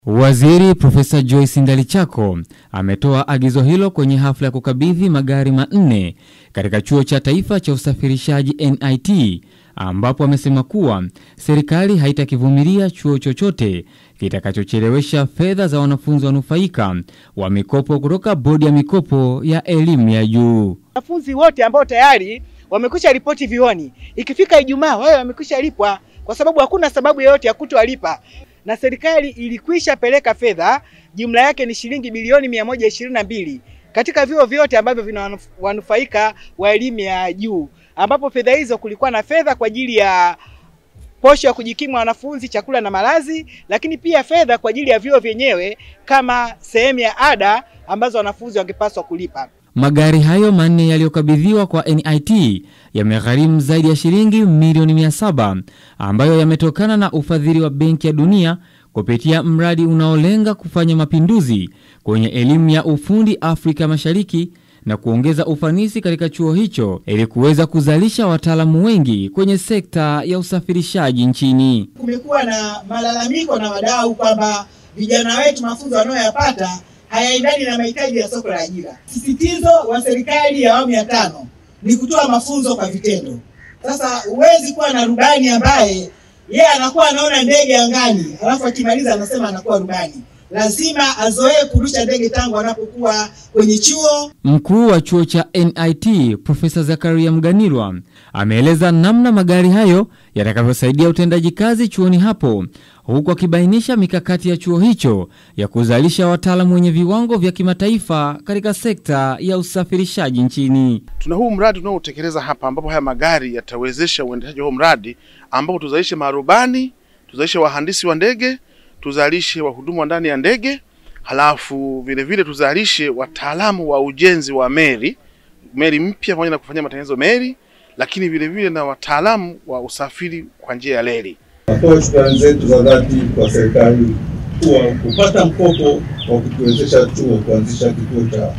Waziri Profesa Joyce Ndalichako ametoa agizo hilo kwenye hafla ya kukabidhi magari manne katika Chuo cha Taifa cha Usafirishaji NIT, ambapo amesema kuwa serikali haitakivumilia chuo chochote kitakachochelewesha fedha za wanafunzi wanufaika wa mikopo kutoka Bodi ya Mikopo ya Elimu ya Juu. Wanafunzi wote ambao tayari wamekwisha ripoti vioni, ikifika Ijumaa wao wamekwisha lipwa, kwa sababu hakuna sababu yoyote ya kutowalipa na serikali ilikwisha peleka fedha, jumla yake ni shilingi bilioni mia moja ishirini na mbili katika vyuo vyote ambavyo vina wanufaika wa elimu ya juu, ambapo fedha hizo kulikuwa na fedha kwa ajili ya posho ya kujikimu wanafunzi, chakula na malazi, lakini pia fedha kwa ajili ya vyuo vyenyewe kama sehemu ya ada ambazo wanafunzi wangepaswa kulipa. Magari hayo manne yaliyokabidhiwa kwa NIT yamegharimu zaidi ya shilingi milioni mia saba ambayo yametokana na ufadhili wa Benki ya Dunia kupitia mradi unaolenga kufanya mapinduzi kwenye elimu ya ufundi Afrika Mashariki na kuongeza ufanisi katika chuo hicho ili kuweza kuzalisha wataalamu wengi kwenye sekta ya usafirishaji nchini. Kumekuwa na malalamiko na wadau kwamba vijana wetu mafunzo wanayoyapata hayaendani na mahitaji ya soko la ajira. Sisitizo wa serikali ya awamu ya tano ni kutoa mafunzo kwa vitendo. Sasa huwezi kuwa na rubani ambaye yeye anakuwa anaona ndege angani, alafu akimaliza anasema anakuwa rubani. Lazima azoee kurusha ndege tangu anapokuwa kwenye chuo. Mkuu wa chuo cha NIT Profesa Zakaria Mganilwa ameeleza namna magari hayo yatakavyosaidia utendaji kazi chuoni hapo, huku akibainisha mikakati ya chuo hicho ya kuzalisha wataalamu wenye viwango vya kimataifa katika sekta ya usafirishaji nchini. Tuna huu mradi tunaotekeleza hapa, ambapo haya magari yatawezesha uendeshaji wa huu mradi, ambapo tuzalishe marubani, tuzalishe wahandisi wa ndege, tuzalishe wahudumu wa ndani ya ndege, halafu vile vile tuzalishe wataalamu wa ujenzi wa meli, meli mpya pamoja na kufanyia matengenezo meli, lakini vile vile na wataalamu wa usafiri kwa njia ya reli. Natoa shukrani zetu za dhati kwa serikali kuwa kupata mkopo wa kutuwezesha chuo kuanzisha kituo cha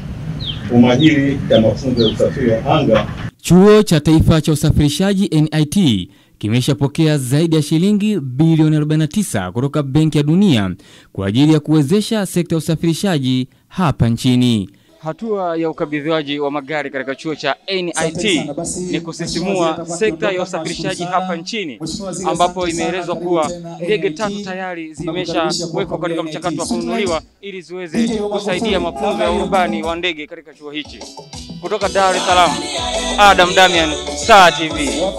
umahiri cha mafunzo ya usafiri wa anga. Chuo cha Taifa cha Usafirishaji NIT kimeshapokea zaidi ya shilingi bilioni 49 kutoka Benki ya Dunia kwa ajili ya kuwezesha sekta ya usafirishaji hapa nchini. Hatua ya ukabidhiwaji wa magari katika chuo cha NIT ni kusisimua sekta ya usafirishaji hapa nchini, ambapo imeelezwa kuwa ndege tatu tayari zimeshawekwa katika mchakato wa kununuliwa ili ziweze kusaidia mafunzo ya urubani wa ndege katika chuo hichi. Kutoka Dar es Salaam, Adam Damian, Star TV.